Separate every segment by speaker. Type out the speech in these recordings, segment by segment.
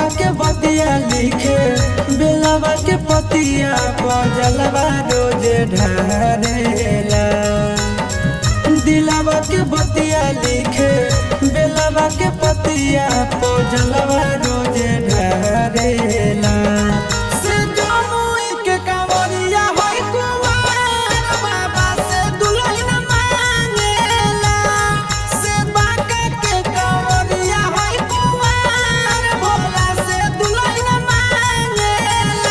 Speaker 1: के बतिया लिखे बेलवा के पतिया बजलवा रोज ढारेला दिलवा के बतिया लिखे बेलवा के पतिया बजलवा रोज ढारेला से जमुई के कांवरिया होई कुंवार बाबा से दुल्हन मांगेला से बांका के कांवरिया होई कुंवार भोला से दुल्हन मांगेला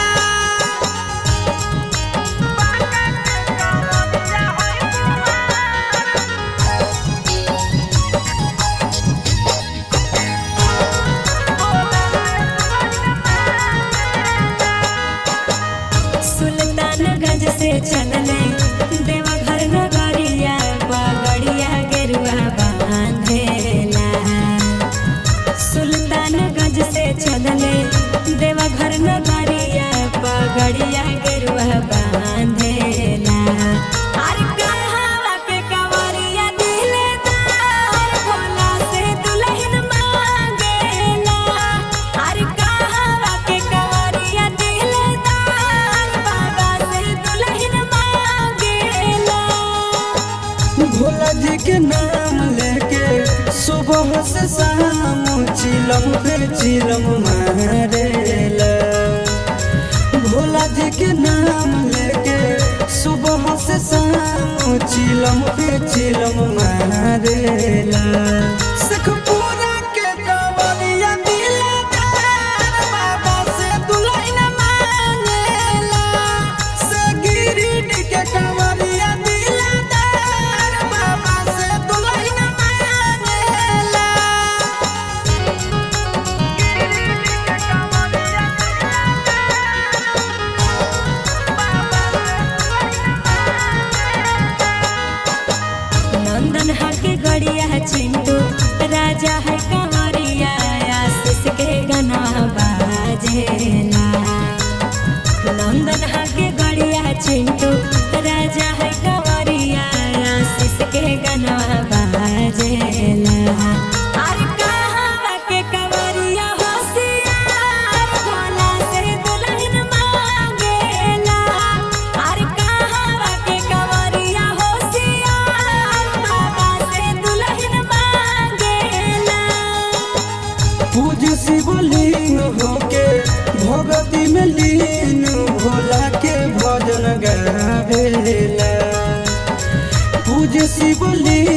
Speaker 1: बांका के कांवरिया होई
Speaker 2: सुल्तानगंज से चलने देवघर नगरिया पगड़िया गेरुआ बांधेला सुल्तानगंज से चलने देवघर नगरिया पगड़िया गेरुआ बांधेला अरे कहवा के कंवरिया दिलदार भोला से दुल्हन मांगेला अरे कहवा के कंवरिया दिलदार बाबा से दुल्हन मांगेला
Speaker 1: भोला जी के नाम लेके सुबह से शाम चिलम पे चिलम मारेला भोला जी के नाम लेके सुबह से शाम चिलम पे चिलम मारेला सखपुरा के कंवरिया दिलदार बाबा से दुल्हन मांगेला से गिरिडीह के कंवरिया दिलदार बाबा से दुल्हन मांगेला गिरिडीह के कंवरिया
Speaker 2: नंदन हके गड़िया चिंटू राजा है कंवरिया आशीष के गना बाजेला नंदन हके गड़िया चिंटू राजा है कंवरिया आशीष के गना बाजेला अरे कहवा के कंवरिया होशियार भोला से दुल्हन मांगेला अरे कहवा के कंवरिया होशियार बाबा से दुल्हन मांगेला
Speaker 1: पूज शिवलिंग होके भगति में लीन भोला के भजन गावेला पूज शिवलिंग